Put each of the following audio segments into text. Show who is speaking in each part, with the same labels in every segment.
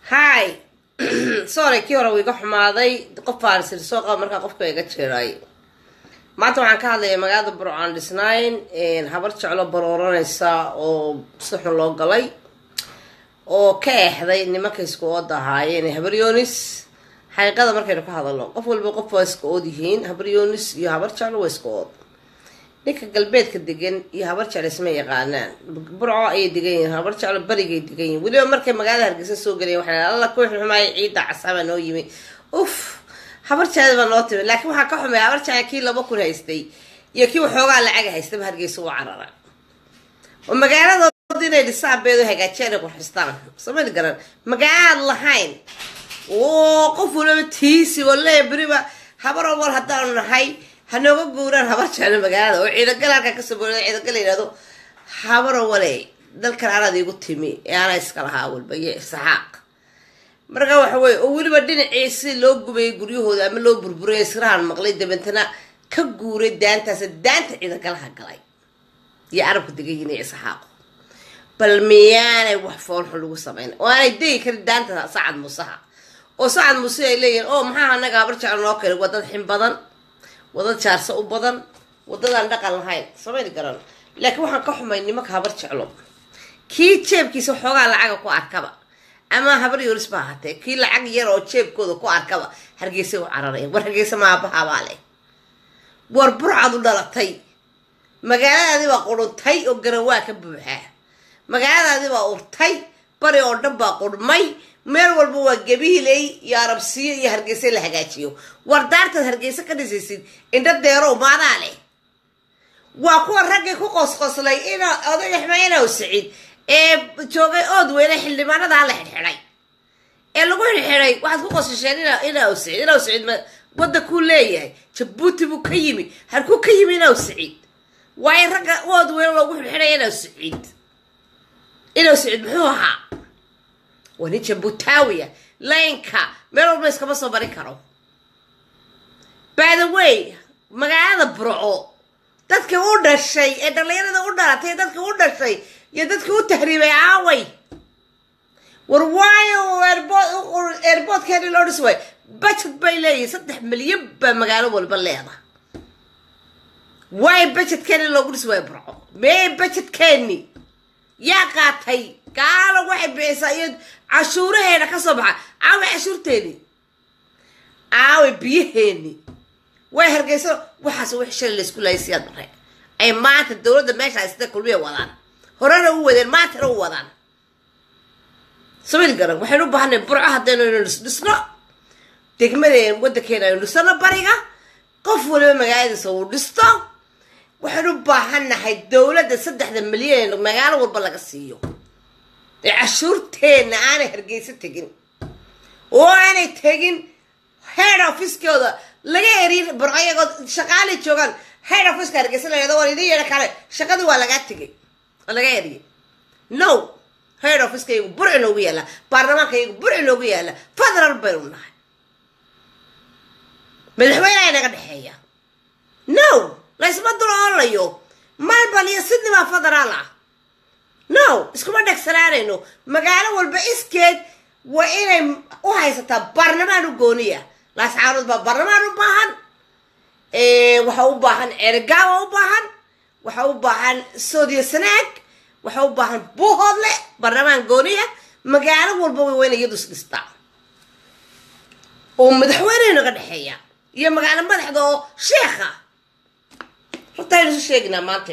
Speaker 1: hi sorry kii hore wuu iga xumaaday qof baan sir soo qaba markaa qofka iga jeeray maanta waxaan ka hadlayaa magaalada burcaan dhisnayn habar jeclo barooranaysa oo si xun loo galay oo ka eexday nimanka isku ooda ahaayeen habar yonis xaqiiqada markaynu ka hadalno qof walba qof waa iska ood yihiin habar yonis iyo habar jeclo waa iska ood ninka galbeedka degan iyo habar jeclo isma yaqaanaan burco ayay degan yihiin habar jeclo barigay degan yihin weliba markay magaalada hargeysa soo gelayen waxaa alla ku xumaaya ciidda casaaba noo yimi uf habar jeclo baa noo timi laakiin waxaa ka xumay habar jeclo kii laba kun haystay iyo kii waxoogaa lacaga haystaba hargeysa u carara oo magaaladood inay dhisaan beedo hagaajiyaan ay qurxistaan samad garan magaalaad lahayn oo qof waliba tiisi waleeya beriba habar omar haddaanu nahay hanooga guuraan habar jeclo magaalada oo ciidagal halkaa kasoo boorada ciidagal la yidhahdo habaro wale dalkan anaad iigu timi ee anaa iska lahaa walba iyo isxaaq marka waxa weye oo weliba dhinacii si loo gubayay guryahooda ama loo burburay israhan maqlay dabantana ka guuray daantaas daanta ciidagalaha galay iyo arabka degayin iyo isxaaqo bal miyaanay wax foolxun lagu samayn oo aanay degi karin daanta sacad musaha oo sacad muse ay leeyihin oo maxaa anaga habar jeclo noo keenay wadad xin badan wadad jaarsa u badan wadadaan dhaqan lahayn samayn garan laakiin waxaan ka xumay nimanka habar jeclo kii jeebkiisa xoogaa lacaga ku arkaba ama habar yoris ba ahaatee kii lacag yar oo jeebkooda ku arkaba hargeysa u cararaya war hargeysa maabahabaa leh war burcad u dhalatay magaaladaadi baa quruntay oo garawaa ka buuxaa magaaladaadi baa urtay bari oo dhan baa qurmay meel walba waa gabiiley iyo arabsiyo iyo hargeysa la hagaajiyo war daartaad hargeysa ka dhisaysid indho deerow maadaa leh waa kuwa raggii ku qosqoslay in oday xmaynow siciid ee joogay ood weyne xildhibaanadaa la xidxidhay ee lagu xidxidhay waxaad ku qosasheen inaw siciid inaw siciid wadda kuu leeyahay jabuuti buu ka yimi harkuu ka yimi inaw siciid waayo ragga ood weyne loogu xidxidhay inaw siciid inaw siciid muxuu ahaa waa nin jabuutaawiya laynka meel walba iskama soo barin karo by the way magaalada burco dadkii u dhashay ee dhallinyarada u dhalatay dadkii u dhashay iyo dadkii u tahriibay aaway war waayo airboodkeeni loo dhis waay budget bay leeyihin saddex milyan baa magaalo walba leeda waayo budgetkeeni loogu dhis waayo burco mee budgetkeeni yaa qaatay gaalo waxay bixisaa iyo cashuuraheena ka soo baxa aaway cashuurteeni aaway biyaheeni way hargeyso waxaas wix shalay laysku laayay siyaad bare ay maanta dowladda meesha sida kulmiya wadaan horena u wadeen maantana u wadaan samil garan waxaynu u baahanay burco haddaynu inu dhisno degmadeen waddankeena aynu dhisano bariga qof waliba magaaladiisa uu dhisto waxaynu u baahannahay dowladda saddexda milyan magaalo walba laga siiyo ee cashuurteenna aanay hargeyso tegin oo aanay tegin head officekooda laga erin burco iyagoo shaqaalay joogaan head officeka hargeysa la yhahdo war idin yeedha kale shaqadii waa lagaa tegay oo laga eriyay no head officeka iyagu burci noogu yaalla baarlamaanka iyagu burci noogu yaalla federal baynu nahay madaxweyneha naga dhexeeya no laysma dul oolayo melbourne iyo sydney baa federaal ah no iskuma dhegsanaanayno magaalo walba iskeed waa inay u haysataa baarlamaan u gooniya laascaarood baa baarlamaan u baahan waxa u baahan cerigaawa u baahan waxa u baahan soodiyo sanaag waxa u baahan buuhoodle baarlamaan gooniya magaalo walba way wayna iyadu is dhistaa oo madaxweyneha naga dhexeeya iyo magaalo madaxda oo sheekha hortaynu isu sheeginaa maante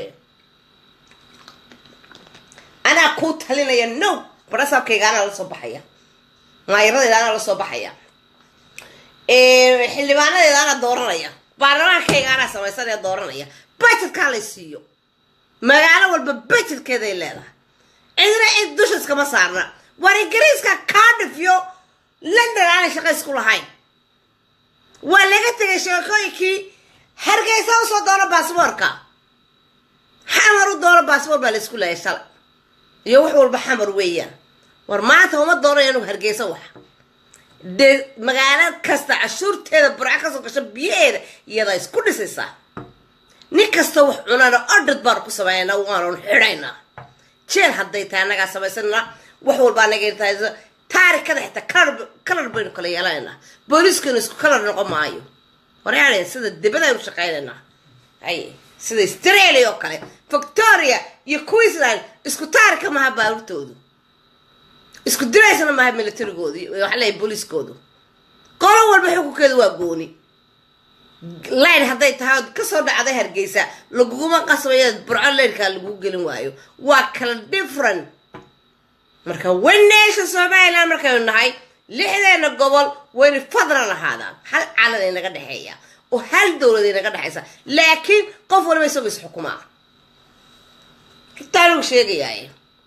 Speaker 1: anaa kuu talinaya no barasaabkayga anaa la soo baxaya maayaradayda anaa la soo baxaya xildhibaanadeeda anaa dooranaya baarlamaankayga anaa samaysanaya dooranaya budgetkaa lay siiyo magaalo walba budgetkeeday leedahay cidna cid dusha iskama saarna war ingiriiska cardiff iyo london aanay shaqa isku lahayn waa laga tegay sheekooyinkii hargeysa usoo doono baasboorka xamar u doono baasboor baa la isku laayay shalay iyo wax walba xamar weeyaan war maanta uma doonayo anugu hargeysa wax dee magaalo kasta cashuurteeda burco kasoo gasho biyaheeda iyadaa isku dhisaysaa nin kasta wax cunana odhad baanu ku sameynaa waanun xidhaynaa jeel hadday tahay annagaa samaysana wax walba anaga tahay taarikada xitaa kalar kalar baynu kala yeelanaynaa booliiskanu isku kalar noqon maayo horeale sida dibadaynu shaqaynaynaa hay sida australia oo kale victoria iyo queensland isku taarika maha baaruurtoodu isku diraysana maha militarigoodu waxa leeyahay booliiskoodu qolo walba xukunkeedu waa gooni line hadday tahay ood kasoo dhacday hargeysa laguguma qasbayo burco laynkaa lagu gelin waayo waa kala different marka weneesha somaliland markaynu nahay lixdeena gobol wayna fadlan ahaadaan hal calan ay naga dhexeeya oo hal dowlad ay naga dhexaysa laakiin qof waliba isagoo is xukumaa taa lagu sheegayaay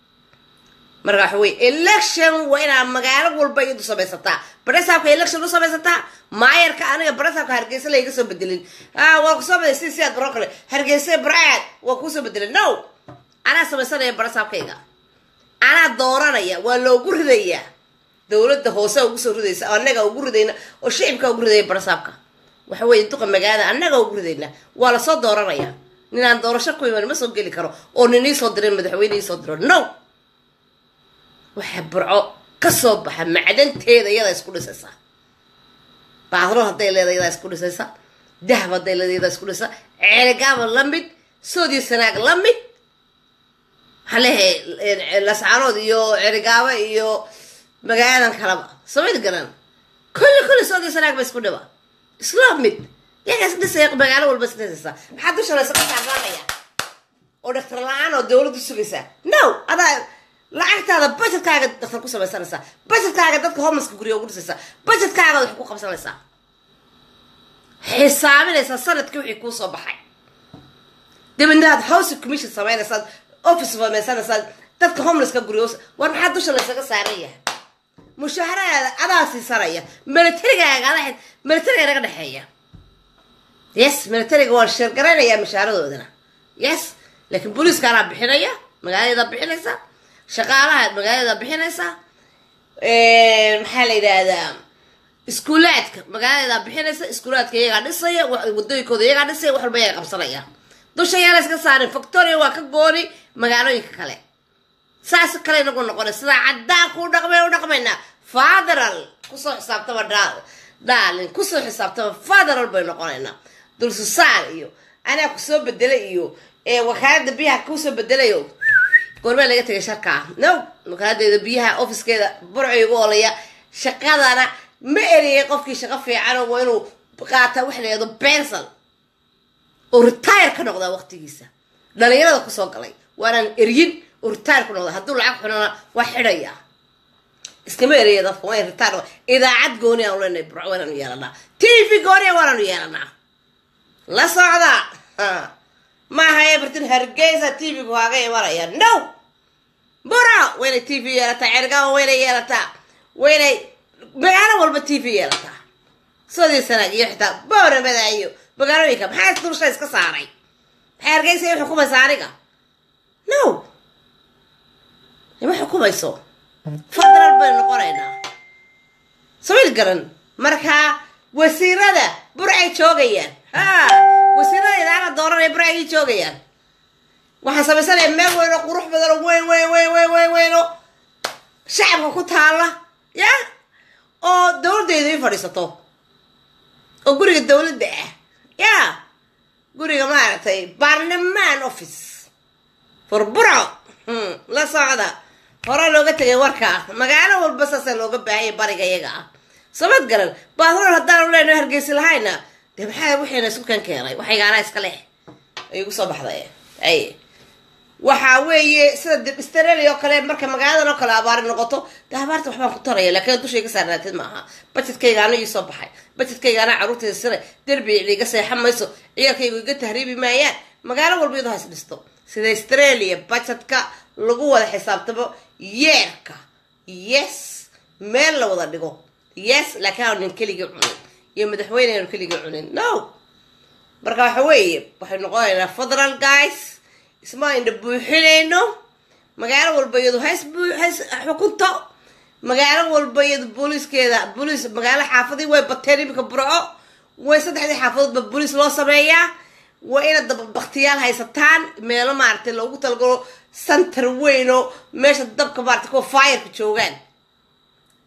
Speaker 1: marka waxa weye election waa inaa magaalo walba iyadu samaysataa baresaabka election u samaysataa maayarka aniga baresaabka hargeysa layga soo bedelin waa kusoo bedelay si sidaad baro kale hargeysa barcaad waa kuusoo bedelin no anaa samaysanaya baresaabkayga anaa dooranaya waa loogu ridayaa dowladda hoose ugu soo ridaysa annaga ugu ridayna oo shicibka ugu ridaya barasaabka waxa weye duqa magaalada annaga ugu ridayna waa lasoo dooranaya ninaan doorasho ku iman ma soo geli karo oo nin iisoo diray madaxweyne iisoo diro no waxaa burco kasoo baxa macdanteeda iyadaa isku dhisaysa baadro hadday leedahay iyadaa isku dhisaysa dahab hadday leedahay iyadaa isku dhisaysa ceeligaaba la mid soodiyo sanaag la mid halehe lascaanood iyo cerigaaba iyo magaaladan kalaba samayd garan kulli kulli soodiyo sanaag ba isku dhiba isla mid yaga isdhisaya magaalo walba isdhisaysa maxaa dusha la isaga saarnaanaya oo dhaktar la-aan oo dowladdu sugaysaa no adaa lacagtaada bajetkaaga daktar ku samaysanaysaa bajetkaaga dadka homelska gurya ugu dhisaysaa bajetkaaga wax ku qabsanaysaa xisaabinaysaa sanadkii wixii kuu soo baxay dabeedna aad house commission samaynaysaad office samaysanaysaad dadka homelesska gurya war maxaa dusha la isaga saaran yahay mushaaharaada adaa siisanaya militarigaaga ada militariga naga dhexeeya yes militariga waan sheergaraynayaa mushaharadoodana yes laakiin booliiska anaa bixinaya magaaladeeda bixinaysa shaqaalaha magaaladeeda bixinaysa maxaa la yidhaahdaa iskuulaadka magaaladeeda bixinaysa iskuulaadka iyagaa dhisaya wadooyinkooda iyagaa dhisaya wax walba iyaga qabsanaya dusha yaana iska saarin victoria waa ka gooni magaalooyinka kale saas kale inagu noqona sidaa caddaan kuu dhaqmay u dhaqmaynaa federal kusoo xisaabtama daalin kusoo xisaabtama federal bay noqonaynaa dulsusaar iyo anaa kusoo bedelay iyo wakaalada biyaha kusoo bedelayo goormee laga tegay sharkaa no wakaaladdeeda biyaha ofiskeeda burco igu olaya shaqadana ma eriyay qofkii shaqo fiicano waa inuu qaataa wax layado bensal oo retire ka noqdaa waqtigiisa dhalinyarada kusoo galay waanaan eryin oo retire ku noqda hadduu lacag xunana waa xidhaya iskama eraya dadka waa retire idaacad gooni aan leenahay burco waanaanu yeelanaa t v gooni waanaanu yeelanaa la socda maaha ebertin hargeysa t v-gu kaaga imanaya no buro waynay t v yeelataa cergaba waynay yeelataa waynay magaalo walba t v yeelataa soodii sanaag iyo xitaa booramada iyo magaalooyinka maxaa dulsha iska saaray maxay hargeysa i xukumaysa aniga no ima xukumayso federal baynu noqonaynaa samil garan markaa wasiirada burcay joogayaan ha wasiirada idaacada dooranaya burcay ii joogayaan waxaan samaysanaya meel weyn oo qurux badan oo weyn weyn weyn weyn weyn weyn oo shacabka ku taala ya oo dowladdeedu ii fadhiisato oo guriga dowladda ah ya guriga maaragtay baarlamaan office for burco la socda hore looga tegay warka magaalo walba saasa looga baahanya bariga iyaga ah samad garan baadrool haddaanu leenahay hargeysi lahayna dee maxaa wixiina isku kan keenay waxaygaanaa iska leh ay igu soo baxday ay waxaa weeye sida australia oo kale marka magaaladan oo kale abaari noqoto dee abaarta waxbaan ku taraya laakiin dushay ka saarnaatid maaha bajedkaygaana ii soo baxay bajedkaygaana carruurtayda sira derbi iga seexan mayso ciyaalkaygu iga tahriibi maayaan magaalo walba iyadoo has dhisto sida australia bajedka lagu wada xisaabtamo yeerka yes meel la wada dhigo yes laakiin aanan keligii cunin iyo madaxweyne aanu keligii cunin no marka waxa weeye waxay noqonaynaa federal guys isma indha buuxinayno magaalo walba iyadu hays hays xukunto magaalo walba iyadu booliiskeeda booliis magaalo xaafadii way bateen iminka burco way saddexdii xaafadoodba booliis loo sameeyaa waa inaad daba baktiyaal haysataan meelo maaragtay loogu talagalo center weyn oo meesha dabka maaragtay kuwa fireka joogaan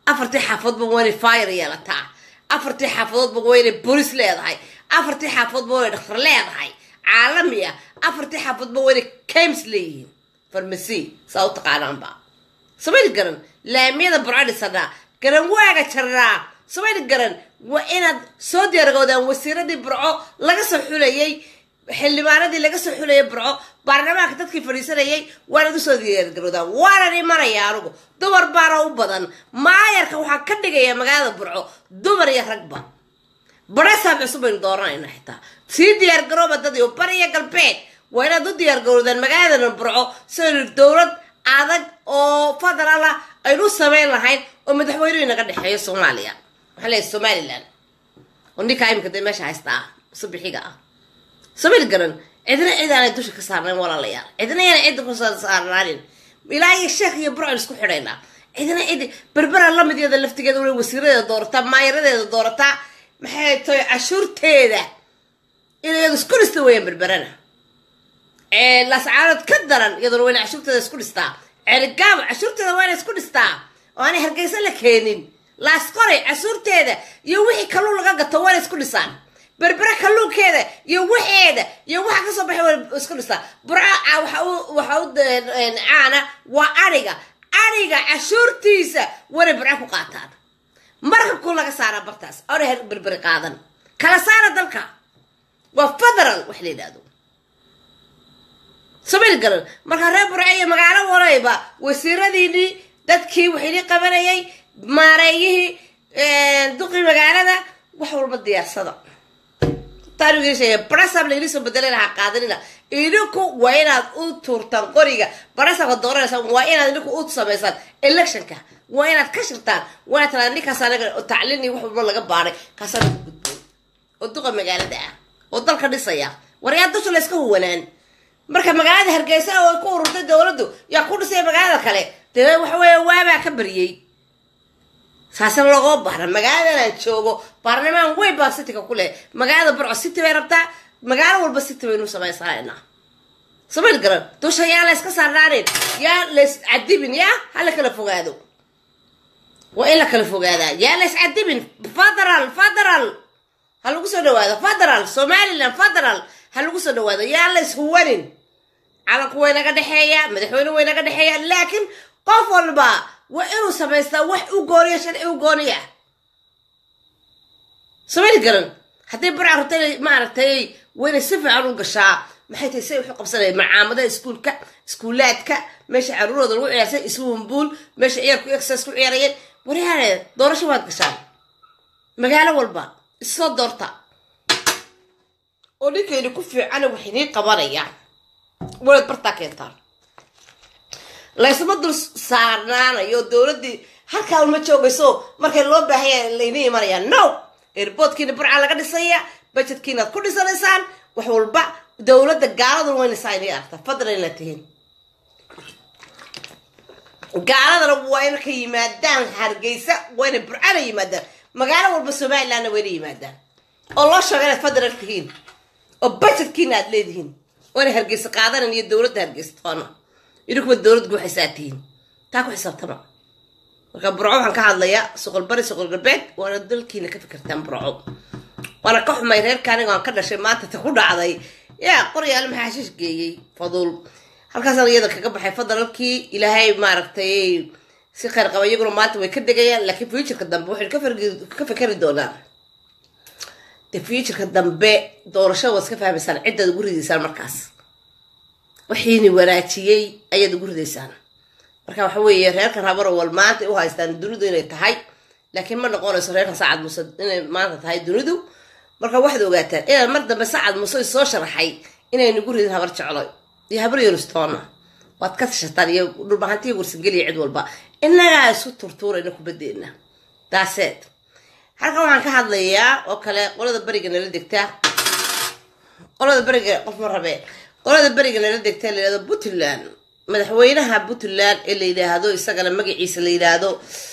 Speaker 1: afartii xaafadoodba waa inay fire yeelataa afartii xaafadoodba waa inay bolis leedahay afartii xaafadoodba waa inay dhakhtar leedahay caalami ah afartii xaafadoodba waa inay cames leeyihiin farmasi saa u taqaanaanba samayna garan laamiyada burco dhisanaa garan waaga jarnaa samayna garan waa inaad soo diyaargoodaan wasiiradii burco laga soo xulayay xildhibaanadii laga soo xulayay burco baarlamaanka dadkii fadhiisanayay waanaad usoo diyaargaroodaan waanan imanaya anugu dumar baana u badan maayarka waxaan ka dhigayaa magaalada burco dumar iyo ragba baresaab cusub baynu dooranayna xitaa sii diyaargarooba dadii bari iyo galbeed waa inaad u diyaargaroodaan magaaladana burco sidaynu dowlad adag oo federal ah aynu u samayn lahayn oo madaxweynuhu inaga dhexeeyo soomaaliya waxaa leeyahay somaliland oo ninkaa imika dee meesha haysta ah subixiga ah samil garan cidna cid aanay dusha ka saarnayn walaalayaal cidna yana cidda ku saarnaanin ilaa iyo sheekh iyo burcon isku xidhaynaa cidna cid berbera lamideeda laftigeeda wala wasiiradeeda doorataa maayaradeeda doorataa maxay tahay cashuurteeda inayadu isku dhista weeyaan berberana lascaanood ka daran iyaduna wayna cashuurteeda isku dhistaa ceeligaabo cashuurteeda wayna isku dhistaa oo aanay hargeysa la keenin laasqoray cashuurteeda iyo wixii kalluun laga gato wayna isku dhisaan berbere kalluunkeeda iyo waxeeda iyo waxa kasoo baxay waa isku dhistaa burca waxa u waxa u caana waa ariga ariga cashuurtiisa wanay burca ku qaataan markabku laga saaraa bartaas oona berbere qaadan kala saara dalka waa federal wax la yidhahdo samayl garan markaa reer burca iyo magaalo walayba wasiiradiinii dadkii waxaynii qabanayay maareeyihii duqii magaalada wax walba diyaarsada barasab laili soo bedelay lahaa qaadanina idinku waa inaad u tuurtaan qoriga barasabka dooranaysaan waa inaad idinku u samaysaan electionka waa inaad ka shirtaan waa inaad taraa ninkaas anaga tacliin iyo wax walba laga baaray kaasana ku gudboon oo duqa magaalada ah oo dalka dhisaya war yaa dusha layska huwanaan marka magaalada hargeysa oo ku ururtay dowladdu yaa ku dhisaya magaalada kale dee waxa weeye waabaa ka baryey saasna logoo bahra magaaladan aan joogo baarlamaan weyn baa cityga ku leh magaalada burco city bay rabtaa magaalo walba city baynu samaysanayna samayl garan dusha yaa la yska saarnaanin yaa lays cadibin yaa ha la kala fogaado waa in la kala fogaadaa yaa lays cadibin federal federal ha lagu soo dhawaado federal somaliland federal ha lagu soo dhawaado yaa lays huwanin calanku way naga dhexeeya madaxweyne way naga dhexeeya laakiin qof walba waa inuu samaystaa wax u gooniya sharci u gooniya samayl garan hadday burca rabta inay maaragtay wayna si fiican u gashaa maxay tahay say waxu qabsanaya macaamadaha iskuulka iskuulaadka meesha caruurooda lagu ciyaarsay iswumbuul meesha ciyaalku exercise ku ciyaarayeen waryaane doorasho waad gashaan magaalo walba issoo doorta oo ninkayna ku fiicana wax inii qabanaya wanaad bartaa keentaan laysma dul saarnaanayo dowladdii halkaa uma joogayso markay loo baahaya layna imanaya no airboodkiina burca laga dhisaya bajetkiinaad ku dhisanaysaan wax walba dowladda gaaladuna waynaysaa inay aragta fadlan inaad tihiin gaaladana waa ina ka yimaadaan hargeysa waa inay burcana yimaadaan magaalo walba somalilandna waa ina yimaadaan oo loo sheego inaad federal tihiin oo bajetkiina aad leedihiin waa inay hargeysa qaadanan iyo dowladda hargeysa toona idinkuba dowlad guuxaysaa tihiin taa ku xisaabtama marka burco waxaan ka hadlayaa soqol bari soqol galbeed waana dalkiina ka fikirtaan burco waana ka xumay reerka aniga aan ka dhashay maanta ta ku dhacday yaa qoryaale maxaa hashiish geeyey faduul halkaasaan iyada kaga baxay federalkii ilaahay maaragtay si kheyr qaba iyaguna maanta way ka degayaan laakiin futureka dambe waxay ka fikeri doonaan de futureka dambe doorashada waad iska fahmaysaan ciddaad ugu ridaysaan markaas waxiini wanaajiyey ayaad ugu ridaysaan marka waxa weeye reerkan habarowal maanta u haystaan dunidu inay tahay laakiin ma noqonayso reerkan sacad muse inay maanta tahay dunidu marka waxaad ogaataan inaad mar dambe sacad muse soo sharaxay inay nagu ridin habar jeclo iyo habar yoristoona waad ka tashataan iyo dhulbahantiya warsangeliya cid walba innagaa isu turtuurayna kubadeena daaseed halkan waxaan ka hadlayaa oo kale qolada beriga nala degtaa qolada beriga qof ma rabee qolada beriga nala degtaa la yihahdo puntland madaxweynaha puntland ee la yidhaahdo isagana magaciisa la yidhaahdo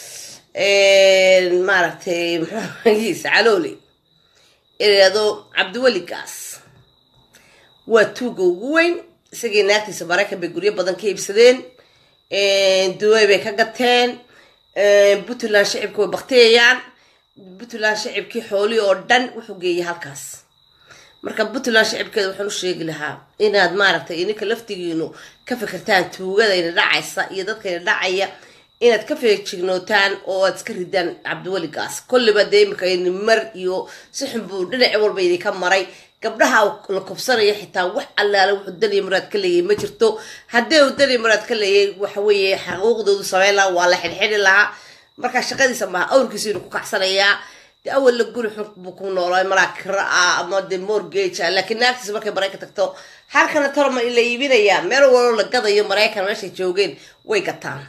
Speaker 1: maaragtay muxuu magaciisa calooli ee la yidhaahdo cabdiweli gaas waa tuuga ugu weyn isagii naagtiisa maraykan bay guryo badan ka iibsadeen duway bay ka gateen puntland shacibka way baktiyayaan puntland shacibkii xoolihii oo dhan wuxuu geeyay halkaas marka puntland shacibkeeda waxaan u sheegi lahaa inaad maaragtay ininka laftigiinu ka fikirtaan tuugadayna dhacaysa iyo dadkayna dhacaya inaad ka feejignootaan oo aad iska ridaan cabdiweligaas kolliba dee imika mar iyo si xun buu dhinaci walba idinka maray gabdhaha la kubsanaya xitaa wax allaale wuxuu daliya muraad ka leeyay ma jirto haddii uu daliya muraad ka leeyay waxaweeye xaquuqdoodu sameyn lahaa waa la xidhxidhi lahaa marka shaqadiisa maaha awrkiisa inuu ku kacsanayaa de awalla guri xun buu ku noolaa malaa kira ah ama de morgage ah laakiin naagtiisa markay maraykan tagto halkana torma la iibinayaa meel waloo la gadayo maraykan meeshay joogeen way gataan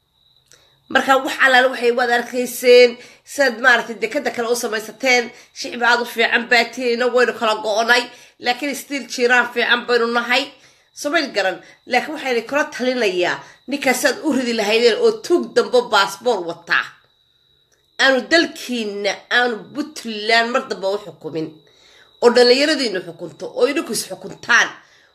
Speaker 1: marka wax allaale waxay waad arkayseen sidaad maaragtay dekada kale u samaysateen shicbi aad u fiican baatiin inagu waynu kala go-nay laakiin stiil jiiraan fiican baynu nahay somayl garan laakiin waxayna kula talinayaa ninkaas aad u ridi lahaydeen oo tuug dambo baasboor wataa aanu dalkiina aanu puntland mar damba u xukumin oo dhallinyaradiinu xukunto oo idinku is xukuntaan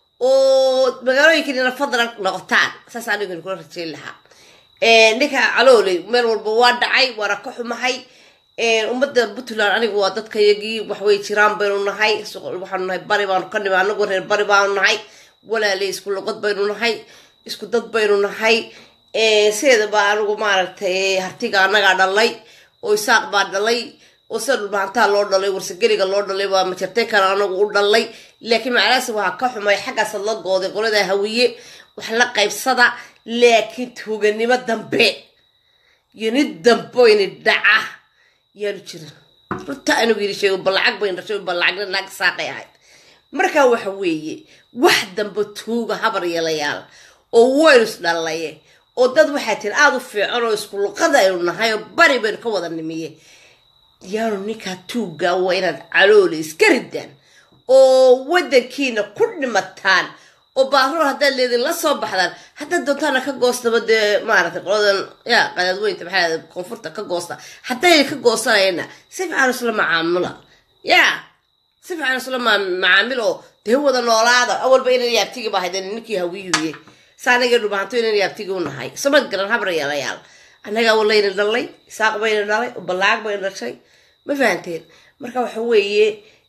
Speaker 1: oo magaalooyinkiina fadlan noqotaan saas anigu kula rajeyn lahaa ninka calooley meel walba waa dhacay waana ka xumahay ummadda puntland anigu waa dadkayagii waxway jiraan baynu nahay waxaanu nahay bari baanu ka nimi anagu reer bari baanu nahay walaaley isku luqad baynu nahay isku dad baynu nahay sideedaba anigu maaragtay hartiga annagaa dhalay oo isaaq baa dhalay oo sida dhulbahantaa loo dhalay warsageliga loo dhalay waa majarteykan anagu u dhalay laakiin macalaasi waxaa ka xumay xaggaasa la gooday qolada hawiye wax la qaybsada laakiin tuuganimo dambe iyo nid damboyni dhaca yaanu jirin runta anigu yiri sheego ballacag bayn dhashay ballacagna naag saaqay ahayd markaa waxa weeye wax dambe tuuga habar yeelayaal oo waynu is dhallaye oo dad waxaa tiri aada u fiican oo isku luqada aynu nahay oo bari baynu ka wada nimiye yaanu ninkaa tuugga waa inaad caloole iska ridaan oo waddankiina ku dhimataan oo baaruur haddaad leedin la soo baxdaan haddaad doontaana ka goostaba dee maaragtay qoladan ya qadaadweynta maxaa koonfurta ka goosta haddayna ka goosanayna si fiican isla macaamula ya si fiican isla macaamil oo dee wada noolaada awalba inan yaabtigi baa haydeen ninkii hawiyuye saanagii dhubaanto inan yaabtigi u nahay samad garan habar yeelayaal annagaa walayna dhalay isaaq bayna dhalay balaag bayna dhashay ma fahanteen marka waxa weeye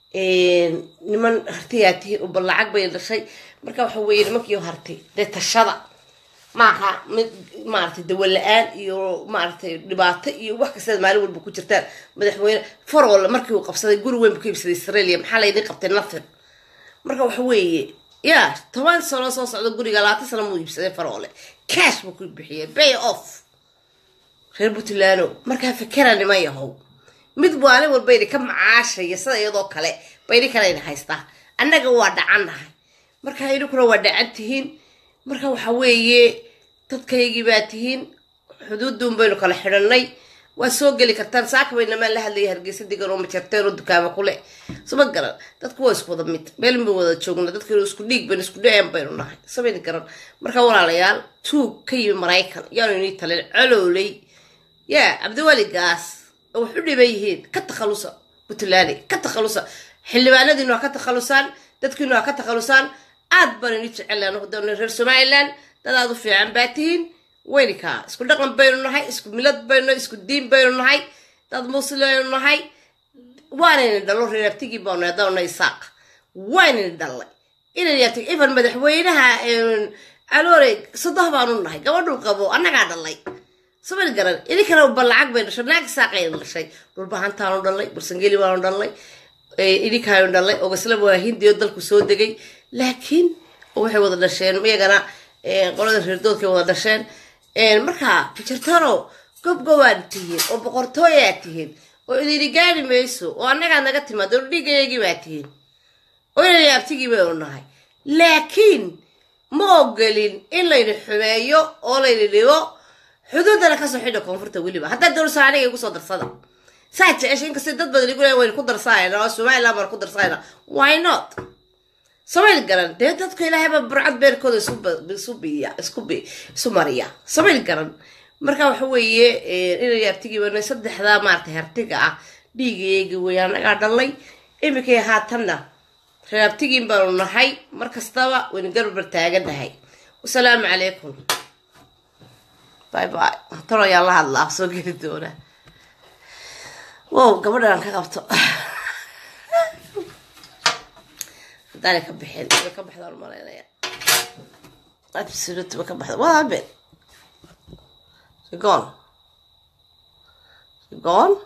Speaker 1: niman hartiyaa tihiin uba lacag bay dhashay marka waxa weeye nimankii harti dee tashada maaha mid maaragtay dawa la-aan iyo maaragtay dhibaato iyo wax kastaad maalin walba ku jirtaan madaxweyne farol markii uu qabsaday guri weyn buu ka iibsaday australia maxaa laydin qabtay nothing marka waxa weeye ya toban sano soo socda guriga labaatan sano muu iibsaday farole cash buu ku bixiyay bay off reer puntland markaa fikera niman yahow mid maalin walba idinka macaashaya sida iyadoo kale ba idinkana idin haystaa annaga waa dhacannahay marka idinkuna waa dhacan tihiin marka waxa weeye dadkaygii baa tihiin xuduuduun baynu kala xidhanay waa soo geli kartaan saaka baynamaan la hadlaya hargeysa digan oo majarteen oo dukaama kule sama garan dadku waa isku wada mid meel bay wada joogna dadkaynu isku dhiig baynu isku dhaceen baynu nahay samayna garan marka walaalayaal tuug ka yimi maraykan yaanu inii talin calooley yaa cabdiwaligaas oo wax u dhiban yihiin ka takhalusa puntland ka takhalusa xildhibaanadiinu ha ka takhalusaan dadkiinu ha ka takhalusaan aad baan ini jecelahay hadana reer somaliland dad aad u fiican baa tihiin weynikaa isku dhaqan baynu nahay isku milad baynu nahay isku diin baynu nahay dad muslimaynu nahay waanayna dhalo reer abtigii baanu haddaanu isaaq waanayna dhalay inayna yaabtig even madaxweynaha caloore sodoh baanu nahay gabadhuu qabo annagaa dhalay samayl garan idinkana ba lacag bay dhashay naag saaqaynu dhashay dhulbahantaanu dhalay bursangeli baanu dhalay idinkaanu dhalay ogasla waa hindiyo dalku soo degay laakiin waxay wada dhasheen iyagana qolada reerdoodkay wada dhasheen markaa fijartano gobgobaad tihiin oo boqortooyaad tihiin oo idini gaari mayso oo annagaa naga timaado dhiigayagii baa tihiin oo inayna yaabtigii baynu nahay laakiin ma ogolin in layni xumeeyo oo layni dhibo xuduudana kasoo xidha koonfurta weliba haddaa dowlasa aniga igu soo darsada saa jecesha inkasta dad badan igu leeyahay waynu ku darsanayna oo somaliland baan ku darsanayna why not samayl garan dee dadka ilaahayba burcad beerkooda isu biya isku bi isu mariya samayl garan marka waxa weeye inay abtigii bana saddexdaa maaragtay hartiga ah dhiigayeegi wey anagaa dhalay iminkay haatanna reer abtigiin baanu nahay mar kastaba waynu garbar taagan nahay wasalaamu calaykum bye bye talo ayaan la hadlaa soo geli doona wow gabadhan ka qabto haddaanay ka bixin way ka baxdaan malaynaya absolute way ka baxda what happened she gone she gone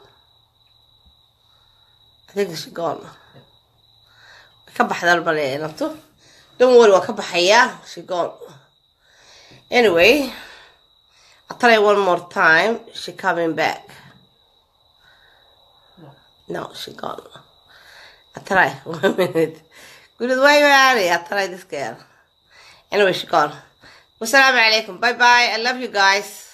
Speaker 1: I think she gone way ka baxdaan malaynaya naftu don't worry waa ka baxayaa she gone anyway I'll tell you one more time she coming back no she gone I try one minute قلت why you I try this girl anyway she gone والسلام عليكم باي باي I love you guys